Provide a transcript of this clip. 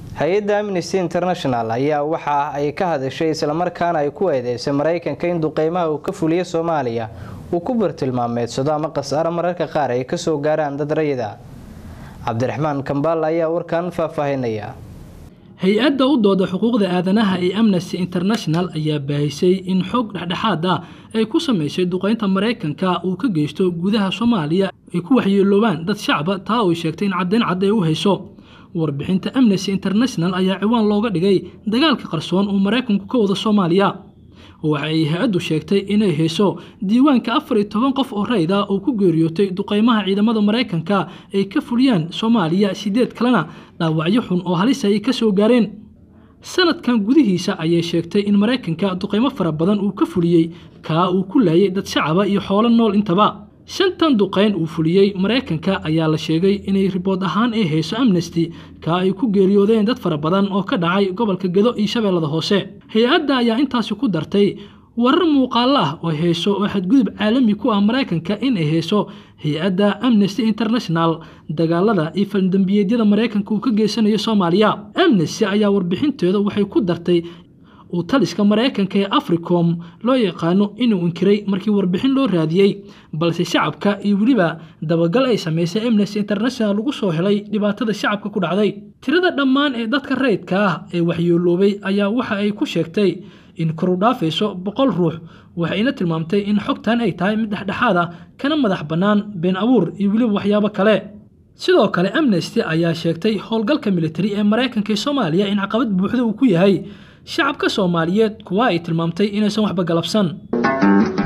hay-adda amnesty international ayaa waxa ay ka hadashay islamarkaana ay ku eedeysay maraykanka in duqeymaha uu ka fuliyo soomaaliya uu ku bartilmaameedsado ama khasaaro mararka qaar ay kasoo gaaraan dad rayida cabdiraxmaan kambaal ayaa warkan faahfaahinaya hay-adda u dooda xuquuqda aadanaha ee amnesty international ayaa baahisay in xog dhexdhexaad ah ay ku samaysay duqeynta maraykanka uu ka geysto gudaha soomaaliya ay ku waxyeeloobaan dad shacba taa oo sheegtay in caddayn cad ay u hayso warbixinta amnesty international ayaa ciwaan looga dhigay dagaalka qarsoon uu maraykanku ka wado soomaaliya waxa ay hay-addu sheegtay inay hayso diiwaanka afar iyo toban qof oo rayd ah oo ku geeriyootay duqeymaha ciidamada maraykanka ay ka fuliyaan soomaaliya sideed kalena dhaawacyo xun oo halis ay ka soo gaareen sanadkan gudihiisa ayay sheegtay in maraykanka duqeymo fara badan uu ka fuliyey kaa uu ku laayay dad shacaba iyo xoolo nool intaba shantan duqeyn uu fuliyey maraykanka ayaa la sheegay inay ribood ahaan ay hayso amnesty kaa ay ku geeriyoodeen dad fara badan oo ka dhacay gobolka gedo iyo shabeellada hoose hay-adda ayaa intaasi ku dartay warar muuqaalo ah oo hayso oo xadgudub caalami ku ah maraykanka in ay hayso hay-adda amnesty international dagaalada iyo faldambiyeedyada maraykanka uu ka geysanayo soomaaliya amnesty ayaa warbixinteeda waxay ku dartay uu taliska maraykanka ee africom loo yaqaano inuu inkiray markii warbixin loo raadiyey balse shacabka iyo weliba dabagal ay samaysay amnesty international lagu soo helay dhibaatada shacabka ku dhacday tirada dhammaan ee dadka rayidka ah ee waxyeeloobay ayaa waxa ay ku sheegtay in koru dhaafayso boqol ruux waxayna tilmaamtay in xogtan ay tahay mid dhexdhexaad ah kana madax bannaan been abuur iyo weliba waxyaabo kale sidoo kale amnesty ayaa sheegtay howlgalka militari ee maraykanka ee soomaaliya in caqabad buuxda uu ku yahay shacabka soomaaliyeed kuwa ay tilmaamtay inaysan waxba galabsan